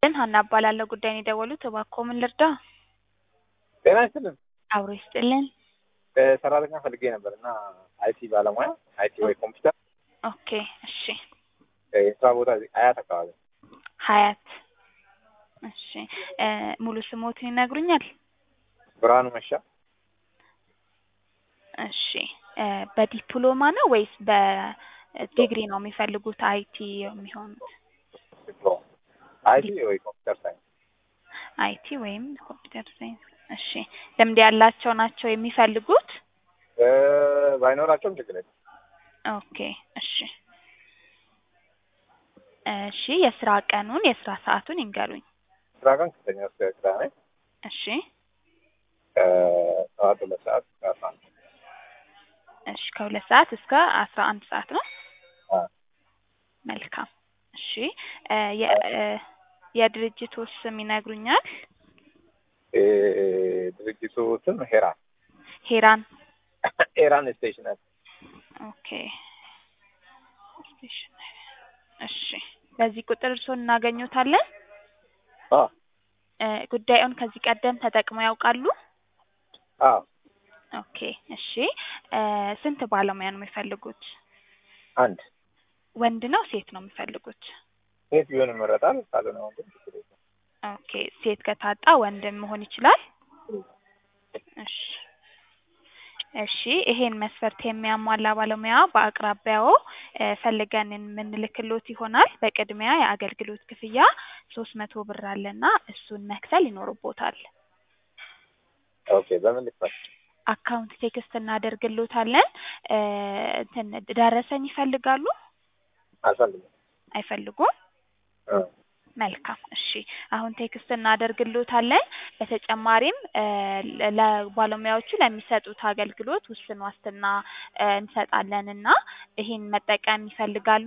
ይስጥልን ሀና እባላለሁ ጉዳይን የደወሉት እባክዎ ምን ልርዳ? ጤና ይስጥልን። አብሮ ይስጥልን። ሰራተኛ ፈልጌ ነበር እና አይቲ ባለሙያ አይቲ ወይ ኮምፒውተር ኦኬ እሺ የስራ ቦታ እዚህ አያት አካባቢ ሀያት እሺ እ ሙሉ ስሞትን ይነግሩኛል? ብርሃኑ መሻ እሺ እ በዲፕሎማ ነው ወይስ በዲግሪ ነው የሚፈልጉት አይቲ የሚሆኑት? ዲፕሎማ አይቲ ወይ ኮምፒውተር ሳይንስ አይቲ ወይም ኮምፒውተር ሳይንስ እሺ ልምድ ያላቸው ናቸው የሚፈልጉት? እ ባይኖራቸውም ችግር የለም። ኦኬ እሺ እሺ የስራ ቀኑን የስራ ሰዓቱን ይንገሩኝ? ስራ ቀን ከሰኞ እስከ ቅዳሜ እሺ ከሰዓት ሁለት ሰዓት እስከ አስራ አንድ እሺ ከሁለት ሰዓት እስከ አስራ አንድ ሰዓት ነው። አዎ። መልካም እሺ እ የ እ የድርጅቱ ስም ይነግሩኛል? እ ድርጅቱ ስም ሄራን ሄራን ሄራን ስቴሽነሪ ኦኬ ስቴሽነሪ እሺ በዚህ ቁጥር እርስዎን እናገኙታለን? አዎ እ ጉዳዩን ከዚህ ቀደም ተጠቅመው ያውቃሉ? አዎ ኦኬ እሺ እ ስንት ባለሙያ ነው የሚፈልጉት? አንድ ወንድ ነው ሴት ነው የሚፈልጉት? ሴት ቢሆን ይመረጣል። ካልሆነ ወንድም ችግር የለም። ኦኬ ሴት ከታጣ ወንድም መሆን ይችላል? እሺ እሺ ይሄን መስፈርት የሚያሟላ ባለሙያ በአቅራቢያዎ እ ፈልገን የምንልክሎት ይሆናል። በቅድሚያ የአገልግሎት ክፍያ ሶስት መቶ ብር አለና እሱን መክፈል ይኖርቦታል። ኦኬ በምን ልክፈል? አካውንት ቴክስት እናደርግሎታለን። እ እንትን ደረሰኝ ይፈልጋሉ? አልፈልግም። አይፈልጉም? እ መልካም እሺ አሁን ቴክስት እናደርግሎታለን። በተጨማሪም እ ለ ለባለሙያዎቹ ለሚሰጡት አገልግሎት ውስን ዋስትና እ እንሰጣለን እና ይሄን መጠቀም ይፈልጋሉ?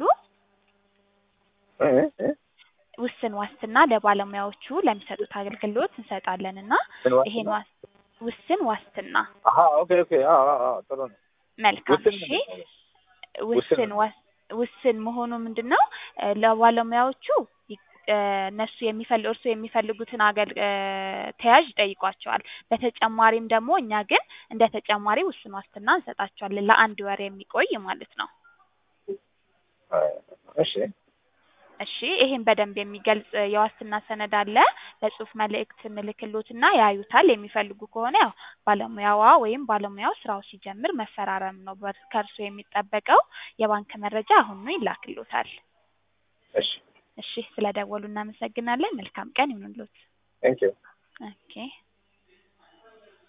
እ እ ውስን ዋስትና ለባለሙያዎቹ ለሚሰጡት አገልግሎት እንሰጣለን እና ምን ዋስትና? ይሄን ዋስ ውስን ዋስትና አሀ ኦኬ ኦኬ አዎ አዎ አዎ ጥሩ ነው። መልካም ውስን እሺ ምንድን ነው? ውስን ዋስ ውስን መሆኑ ምንድን ነው እ ለባለሙያዎቹ ይ እ እነሱ የሚፈል እርስዎ የሚፈልጉትን አገል እ ተያዥ ይጠይቋቸዋል። በተጨማሪም ደግሞ እኛ ግን እንደ ተጨማሪ ውስን ዋስትና እንሰጣቸዋለን ለአንድ ወር የሚቆይ ማለት ነው። እ እሺ እሺ ይሄን በደንብ የሚገልጽ የዋስትና ሰነድ አለ። በጽሁፍ መልእክት እንልክሎትና ያዩታል። የሚፈልጉ ከሆነ ያው ባለሙያዋ ወይም ባለሙያው ስራው ሲጀምር መፈራረም ነው በር ከእርስዎ የሚጠበቀው። የባንክ መረጃ አሁኑኑ ይላክሎታል። እሺ እሺ ስለደወሉ እናመሰግናለን። መልካም ቀን ይሁንልዎት። ቴንኪው ኦኬ